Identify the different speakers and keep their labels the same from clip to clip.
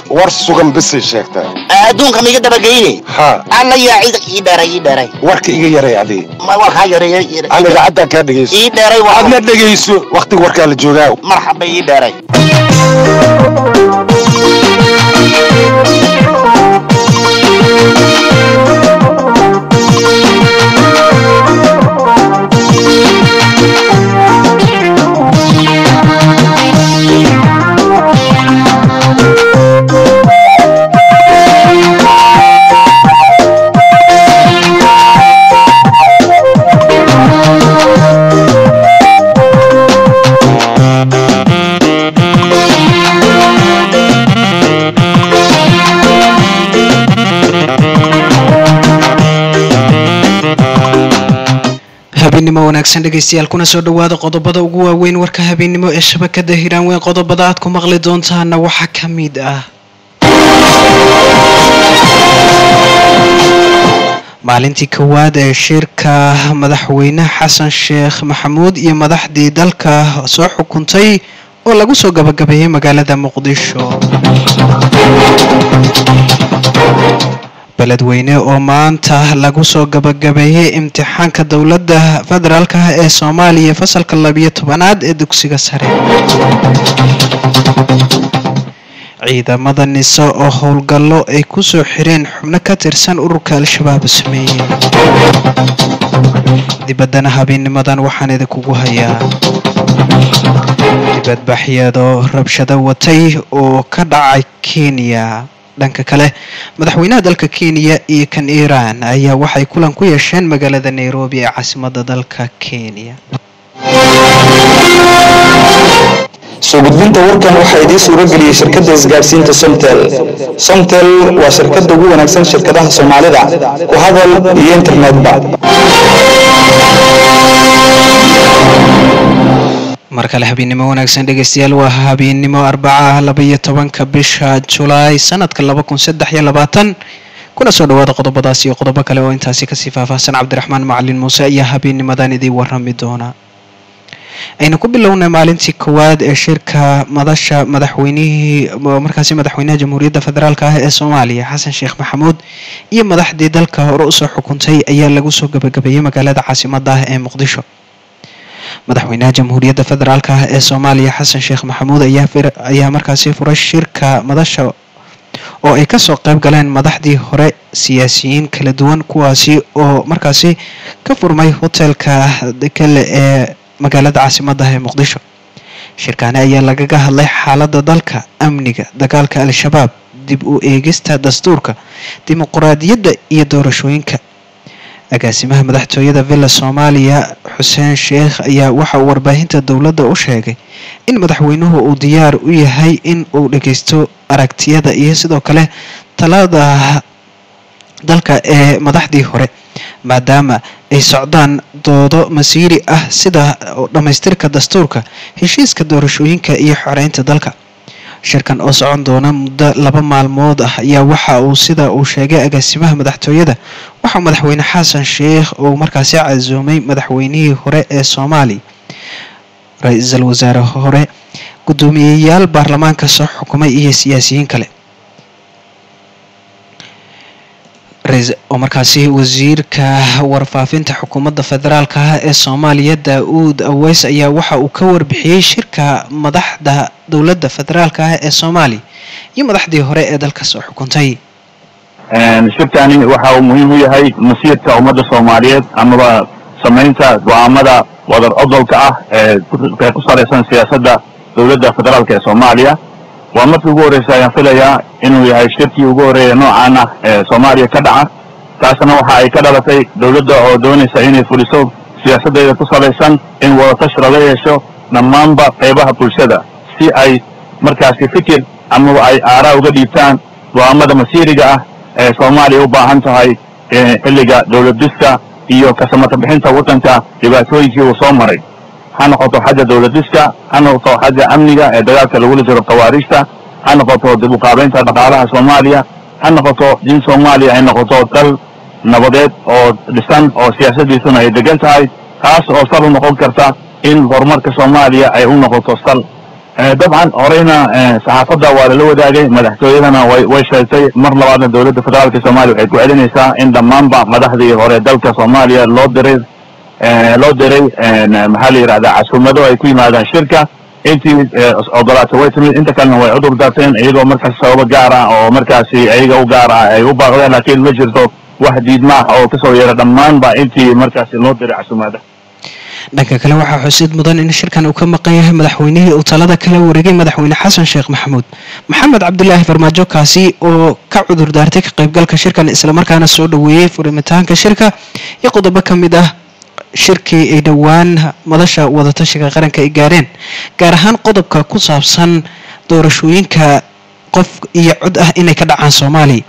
Speaker 1: war sugan bisay sheegtaa
Speaker 2: adduunka miga dabageyne
Speaker 1: haa
Speaker 2: alla yaa cid ii dheeray ii dheeray
Speaker 1: warka iga yaray adi
Speaker 2: ma warkaa yareeya
Speaker 1: aan idaacaddaa kaa dhegayso
Speaker 2: ii dheeray waa
Speaker 1: aadna dhegayso wakhtiga warkaa la joogaa
Speaker 2: marxaba ii dheeray
Speaker 3: habeennimo wanaagsan dhegaystayaal kuna soo dhowaada qodobada ugu waaweyn warka habeennimo ee shabakada hiiraan weyn qodobada aad ku maqli doontaana waxaa ka mid ah maalintii kowaad ee shirka madaxweyne xasan sheekh maxamuud iyo madaxdii dalka soo xukuntay oo lagu soo gabagabeeyey magaalada muqdisho beledweyne oo maanta lagu soo gabagabeeyey imtixaanka dowladda federaalk ah ee soomaaliya fasalka labiyo tobanaad ee dugsiga sare ciidamada nise oo howlgallo ay ku soo xireen xubno ka tirsan ururka al-shabaab sameeyey dibaddana habeennimadan waxaan idinkugu hayaa dibadbaxyado rabshado watay oo ka dhacay kenya dhanka kale madaxweynaha dalka kenya iyo kan iiraan ayaa waxay kulan ku yeesheen magaalada nairobi ee caasimadda dalka kenya
Speaker 4: soo gudbinta warkan waxaa idiin suuro geliyey shirkadda isgaadhsiinta somtel somtel waa shirkadda ugu wanaagsan shirkadaha soomaalida ku hadal iyo internetba
Speaker 3: mar kale habeennimo wanaagsan dhegaystayaal waa habeennimo arbaca labaiyo tobanka bisha julaay sanadka laba kun saddex iyo labaatan kuna soo dhawaada qodobadaas iyo qodobo kale oo intaasi kasii faahfaahsan cabdiraxmaan macalin muuse ayaa habeennimadan idiin warami doona aynu ku bilownay maalintii kowaad ee shirka madasha madaxweynihii markaasi madaxweynaha jamhuuriyadda federaalk ah ee soomaaliya xasan sheekh maxamuud iyo madaxdii dalka hore usoo xukuntay ayaa lagu soo gabagabeeyey magaalada caasimadda ah ee muqdisho madaxweynaha jamhuuriyadda federaalk ah ee soomaaliya xasan sheekh maxamuud ayaa markaasi furay shirka madasha oo ay kasoo qayb galeen madaxdii hore siyaasiyiin kala duwan kuwaasi oo markaasi ka furmay hotelka dekele ee magaalada caasimadda ee muqdisho shirkaani ayaa lagaga hadlay xaaladda dalka amniga dagaalka al-shabaab dib u eegista dastuurka dimuquraadiyadda iyo doorashooyinka agaasimaha madaxtooyada villa soomaaliya xuseen sheekh ayaa waxa uu warbaahinta dowladda u sheegay in madaxweynuhu uu diyaar u yahay in uu dhageysto aragtiyada iyo sidoo kale talada dalka ee madaxdii hore maadaama ay socdaan doodo masiiri ah sida dhammaystirka dastuurka heshiiska doorashooyinka iyo xoreynta dalka shirkan oo socon doona muddo laba maalmood ah ayaa waxa uu sida uu sheegay agaasimaha madaxtooyada waxaa madaxweyne xasan sheekh uu markaasi casuumay madaxweynihii hore ee soomaaliya ra-iisul wasaare hore guddoomiyeyaal baarlamaanka soo xukumay iyo siyaasiyiin kale oo markaasi wasiirka warfaafinta xukuumadda federaalk ah ee soomaaliya daa-uud aweys ayaa waxa uu ka warbixiyey shirka madaxda dowladda federaalk ah ee soomaaliya iyo madaxdii hore ee dalka soo xukuntay
Speaker 5: shirkani waxa uu muhiim u yahay masiirka ummadda soomaaliyeed amaba samaynta go-aamada wadar odolka ah ee ku salaysan siyaasadda dowladda federaalk ee soomaaliya waa markii ugu horreysa ayaan filayaa inuu yahay shirkii ugu horreeya noocan ah ee soomaaliya ka dhaca taasna waxa ay ka dhalatay dowladda oo doonaysa inay fuliso siyaasaddeeda ku salaysan in wadatash laga yeesho dhammaanba qaybaha bulshada si ay markaasi fikir amaba ay aaraa uga dhiibtaan go-aamada masiiriga ah ee soomaaliya u baahan tahay xilliga dowlad diska iyo kasamata bixinta waddanka dhibaatooyinkii uu soo maray ha noqoto xagga dowlad diska ha noqoto xagga amniga ee dagaalka lagula jiro khawaariijta ha noqoto dib u qaabaynta dhaqaalaha soomaaliya ha noqoto in soomaaliya ay noqoto dal nabadeed oo dhisan oo siyaasadiisuna ay degan tahay taas oo sal u noqon karta in horumarka soomaaliya ay u noqoto sal Eh, dabcan horeyna eh, saxaafadda waa lala wadaagay madaxtooyadana way way sheegtay mar labaadna dowladda federaalka soomaaliya waxay ku celinaysaa in dhammaanba madaxdii hore dalka soomaaliya loo diray eh, loo diray en, maxaa la yidhahdaa casuumado ay ku yimaadaan shirka intii eh, ogolaatay way timid inta kalena way cudur daarteen iyagoo markaas sababo gaar ah oo markaasi ayaga u gaar ah ay u baaqdeen laakiin ma jirto wax diidma ah oo kasoo yeera dhammaanba intii markaasi loo diray casuumada
Speaker 3: dhanka kale waxaa xusid mudan in shirkan uu ka maqan yahay madaxweynihii uu talada kala wareegay madaxweyne xasan sheekh maxamuud maxamed cabdilaahi farmaajo kaasi oo ka cudur daartay ka qaybgalka shirkan islamarkaana soo dhaweeyey furimitaanka shirka iyo qodobo ka mid ah shirkii ay dhowaan madasha wadatashiga qaranka ay gaareen gaar ahaan qodobka ku saabsan doorashooyinka qof iyo cod ah inay ka dhacaan soomaaliya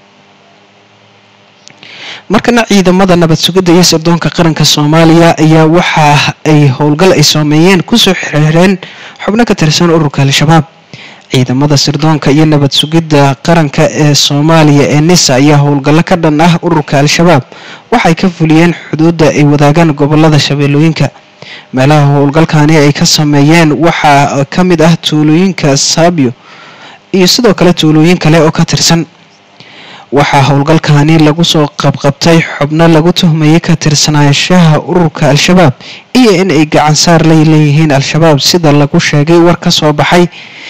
Speaker 3: markana ciidamada nabad sugidda iyo sirdoonka qaranka soomaaliya ayaa waxa ay howlgal ay soomeeyeen kusoo xirxireen xubno ka tirsan ururka al-shabaab ciidamada sirdoonka iyo nabad sugidda qaranka ee soomaaliya ee nisa ayaa howlgallo ka dhan ah ururka al-shabaab waxay ka fuliyeen xuduudda ay wadaagaan gobolada shabeellooyinka meelaha howlgalkani ay ka sameeyeen waxaa ka mid ah tuulooyinka saabyo iyo sidoo kale tuulooyin kale oo ka tirsan waxaa howlgalkani lagu soo qabqabtay xubno lagu tuhmayay ka tirsanaanshaha ururka al-shabaab iyo in ay gacan saar la leeyihiin al-shabaab sida lagu sheegay war ka soo baxay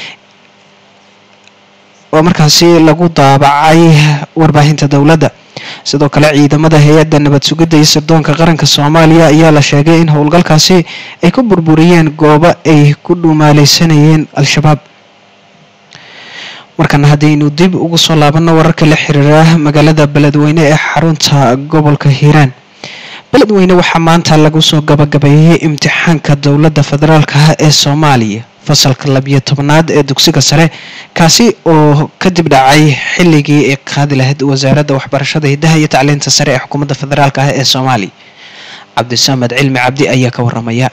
Speaker 3: oo markaasi lagu daabacay warbaahinta dowladda sidoo kale ciidamada hay-adda nabad sugidda iyo sirdoonka qaranka soomaaliya ayaa la sheegay in howlgalkaasi ay ku burburiyeen goobo ay ku dhumaaleysanayeen al-shabaab markana haddaynu dib ugu soo laabanno wararka la xiriira magaalada beledweyne ee xarunta gobolka hiiraan beledweyne waxaa maanta lagu soo gabagabeeyey imtixaanka dowladda federaalka ah ee soomaaliya fasalka labiyo tobnaad ee dugsiga sare kaasi oo kadib dhacay xilligii ay qaadi lahayd wasaaradda waxbarashada hidaha iyo tacliinta sare ee xukuumadda federaalk ah ee soomaaliya cabdisamed cilmi cabdi ayaa ka waramaya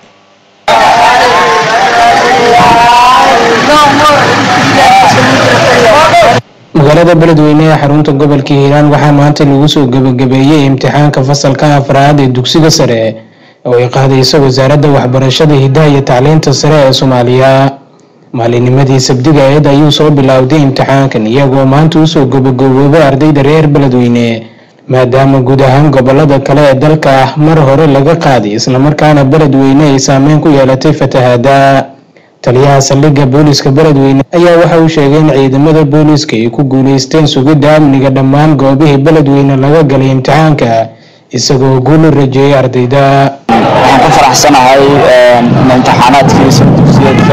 Speaker 6: magaalada beledweyne ee xarunta gobolka hiiraan waxaa maanta lagu soo gebagabeeyey imtixaanka fasalka afraad ee dugsiga sare oo ay qaadayso wasaaradda waxbarashada hidaha iyo tacliinta sare ee soomaaliya maalinimadii sabdiga eed ayuu soo bilowday imtixaankan iyagoo maanta usoo gabagaboobay ardayda reer beledweyne maadaama guud ahaan gobolada kale ee dalka ah mar hore laga qaaday islamarkaana beledweyne ay saameyn ku yeelatay fatahaada taliyaha saldhigga booliiska beledweyne ayaa waxa uu sheegay in ciidamada booliiska ay ku guuleysteen sugidda amniga dhammaan goobihii beledweyne laga galay imtixaanka isagoo guul u rajeeyay ardayda
Speaker 4: waxaan ku faraxsanahay imtixaanaadkii sabdugsiyeedka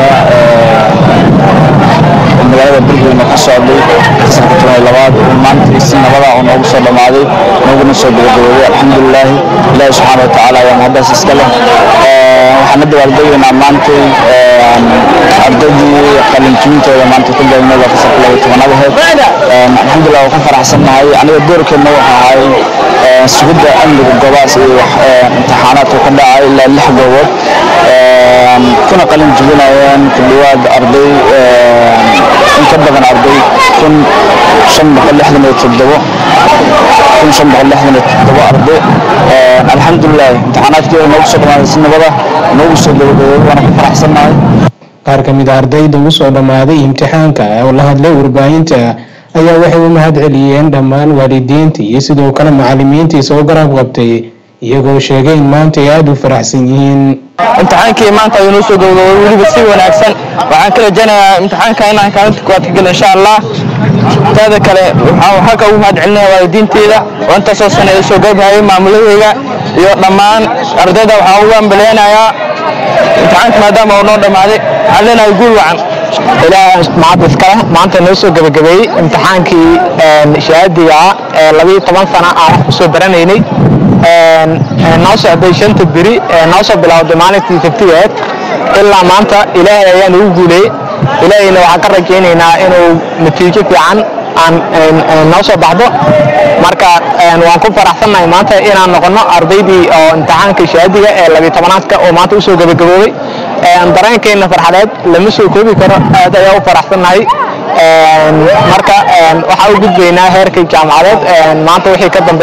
Speaker 4: magaalada beledweyne ka socday fasalka toban iyo labaad uu maantii si nabada oo noogu soo dhammaaday nooguna soo gabagaboobay alxamdulilaahi ilaahi subxaana wa tacaala ayaa mahaddaas iska leh waxaan la dabaaldegaynaa maantay ardaydii qalinjibintooda maanta ku gaabnay waa fasalka laba tobanaad aheyd alxamdulillah waan ku faraxsannahay aniga doorkeedna wuxuu ahay sugidda amniga goobahaas iyo imtixaanaadka ka dhacay ilaa lix goobood kuna qalin jibinayeen ku dhawaad arday in ka badan arday kun shan boqol lixdan iyo toddobo kun shan boqol lixdan iyo toddobo arday alxamdulilah imtixaanaadkii noogu soo dhamaaday si nabada noogu soo gabagaboobay waana ku faraxsannahay
Speaker 6: qaar ka mid a ardayda ugu soo dhammaaday imtixaanka oo la hadlay warbaahinta ayaa waxay u mahad celiyeen dhammaan waalidiinta iyo sidoo kale macalimiintii soo garab qabtay iyagoo sheegay in maanta ay aada u faraxsan yihiin
Speaker 7: imtixaankii maanta ayuu noo soo gabagabay weliba si wanaagsan waxaan ka rajaynayaa imtixaanka inaan kaalinta koowaad ka galo insha allah taada kale waxaan halka ugu mahad celinaya waalidiinteeda oo intaasoo sana ila soo garbahayay maamuladeyga iyo dhammaan ardayda waxaan ugu ambaleynayaa imtixaanka maadaama uu noo dhammaaday waxaan leenahay guul wacan
Speaker 8: ilaah mahad iskale maanta noo soo gabagabeeyey imtixaankii shahaadiga ah ee labiyo toban sana aan wax kusoo baranaynay noo socday shanta beri noo soo bilowday maalintii sabtigeed ilaa maanta ilaahay ayaa nagu guuleeyey ilaahayna waxaan ka rajaynaynaa inuu natiijo fiican aan noo soo baxdo marka waan ku faraxsannahay maanta inaan noqono ardaydii oo imtixaanka shahaadiga ee labiyo tobanaadka oo maanta usoo gabagaboobay dareenkeenna farxadeed lama soo koobi karo aad ayaa u faraxsannahay marka waxaa u gudbaynaa heerkii jaamacadeed maanta wixii ka dambeeya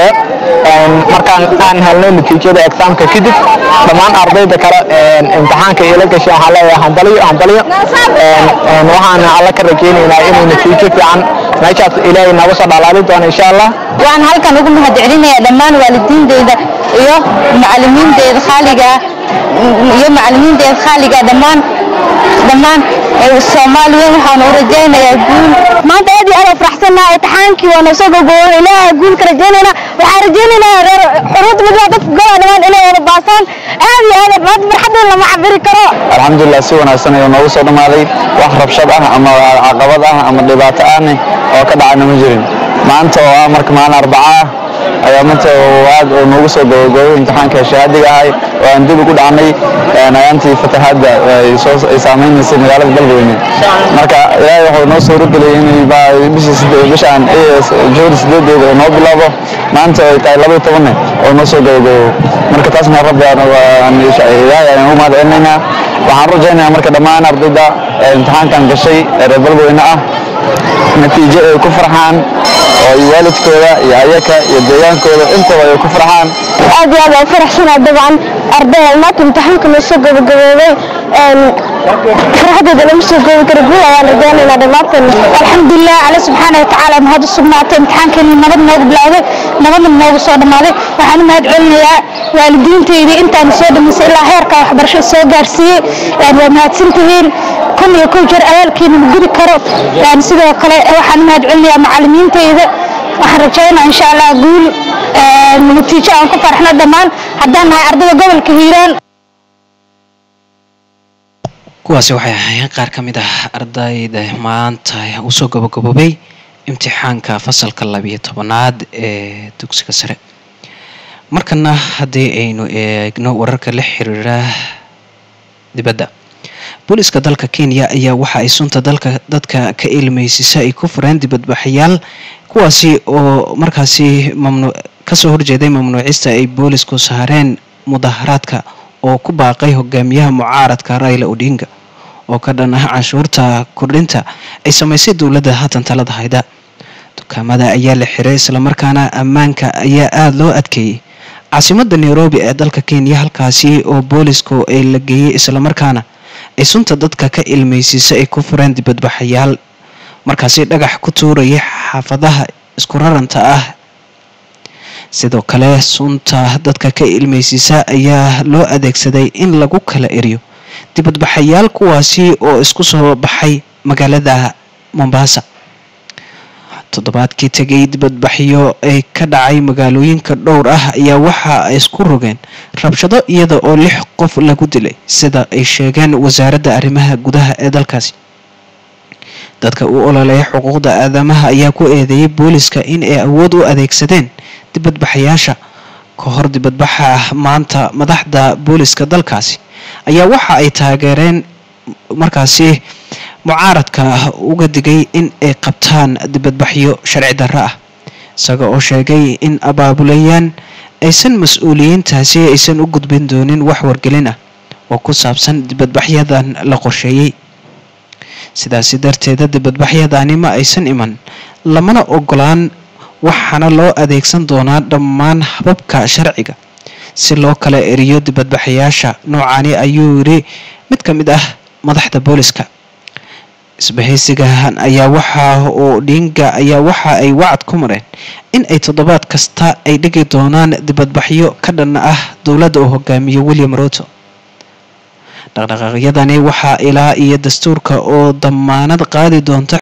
Speaker 8: markaan aan helnay natiijada exaamka kadib dhammaan ardayda kale imtixaanka ila gashay waxaan leeyahay hambaliyo hambaliyo waxaan alla ka rajaynaynaa inuu natiijo fiican meeshaas ilaahay nooga soo dhalaali doono insha allah
Speaker 9: waxaan halkan ugu mahadcelinayaa dhammaan waalidiinteyda iyo macalimiinteyda khaaliga iyo macalimiinteyda khaaliga dhammaan dhammaan soomaaliya waxaan u rajaynayaa guul maanta aad iyo aad u faraxsannaha imtixaankii waa noo soo gogooban ilaaha guul ka rajaynayna waxaan rajaynaynaa reer xuruud midnaa dadka gola dhammaan inay wada baasaan aad iyo aad maanta farxadeen lama cabiri karo
Speaker 4: alxamdulilah si wanaagsan ayuu noogu soo dhammaaday wax rabshad ah ama caqabad ah ama dhibaato ahne oo ka dhacayna ma jirin maanta oo ah marka maalin arbaca ah ayaa maanta aad oo noogu soo gabagabay imtixaanka shahaadiga ahay oo aan dib ugu dhacnay ayaantii fatahaadda ay saameynaysay magaalada galweyne marka ilaahay wuxuu noo soo rogeliyay in bishaan juhdi sideedeeda oo noo bilaabo maanta ay tahay laba iyo tobanne oo noo soo gabagabo marka taasna rabbi ilaahay ayaan ugu mahad celinaynaa waxaan rajaynayaa marka dhammaan ardayda imtixaankan gashay ee reer galweyne ah natiijo ay ku farxaan oo ay waalidkooda iyo ayaka iyo deegaankooda intaba ay ku farxaan
Speaker 9: aad iyo aad aan faraxsanaa dabcan arday maanta imtixaanka noo soo gabagaboobay farxadeeda lama soo goobi karo guul ayaan rajaynaynaa dhammaanteen alxamdulilah alle subxaana watacaala mahad u sugnaatay imtixaankeeni nabad noogu bilowday nabadna noogu soo dhammaaday waxaan u mahad celinayaa waalidiinteydii intaan soo dhamaysay ilaa heerka waxbarasho soo gaarsiiyey waa mahadsantihiin kun iyo kow jeer abaalkiina ma gudi karo sidoo kale waxaan u mahad celinayaa macalimiinteyda waxaan rajaynaa insha allah guul natiijo aan ku farxno dhammaan haddaan nahay ardayda gobolka hiiraan
Speaker 3: kuwaasi waxay ahaayeen qaar ka mid ah ardayda maanta uu soo gabagaboobay imtixaanka fasalka labiyo tobanaad ee dugsiga sare markana haddii aynu eegno wararka la xiriira dibadda booliska dalka kenya ayaa waxa ay sunta dalka dadka ka ilmeysisa ay ku fureen dibadbaxayaal kuwaasi oo markaasi mamnu kasoo horjeeday mamnuucista ay boolisku saareen mudaharaadka oo ku baaqay hogaamiyaha mucaaradka raila odinga oo ka dhan ah canshuurta kordhinta ay samaysay dowladda haatan talada hayda dukaamada ayaa la xiray islamarkaana ammaanka ayaa aada loo adkeeyey caasimada nairobi ee dalka kenya halkaasi oo boolisku ay la geeyey islamarkaana ay sunta dadka ka ilmeysiisa ay ku fureen dibadbaxayaal markaasi dhagax ku tuurayay xaafadaha isku raranta ah sidoo kale sunta dadka ka ilmeysiisa ayaa loo adeegsaday in lagu kala eriyo dibadbaxayaal kuwaasi oo isku soo baxay magaalada mombasa toddobaadkii tegay dibadbaxyo ay ka dhacay magaalooyinka dhowr ah ayaa waxa ay isku rogeen rabshado iyada oo lix qof lagu dilay sida ay sheegeen wasaaradda arrimaha gudaha ee dalkaasi dadka u ololeeya xuquuqda aadamaha ayaa ku eedeeyay booliska in ay awood u adeegsadeen dibadbaxayaasha ka hor dibadbaxa maanta madaxda booliska dalkaasi ayaa waxa ay taageereen markaasi mucaaradka uga digay in ay qabtaan dibadbaxyo sharci darro ah isaga oo sheegay in abaabulayaan aysan mas-uuliyiintaasi aysan u gudbin doonin wax wargelin ah oo ku saabsan dibadbaxyadan la qorsheeyey sidaasi darteeda dibadbaxyadani ma aysan iman lamana ogolaan waxaana loo adeegsan doonaa dhammaan hababka sharciga si loo kala eriyo dibadbaxayaasha noocani ayuu yidhi mid ka mid ah madaxda booliska isbahaysigahan ayaa waxa uu dhiinga ayaa waxa ay wacad ku mareen in ay toddobaad kasta ay dhigi doonaan dibadbaxyo ka dhan ah dowladda uu hogaamiyo william ruto dhaqdhaqaaqyadani waxaa ilaa iyo dastuurka oo damaanad qaadi doonta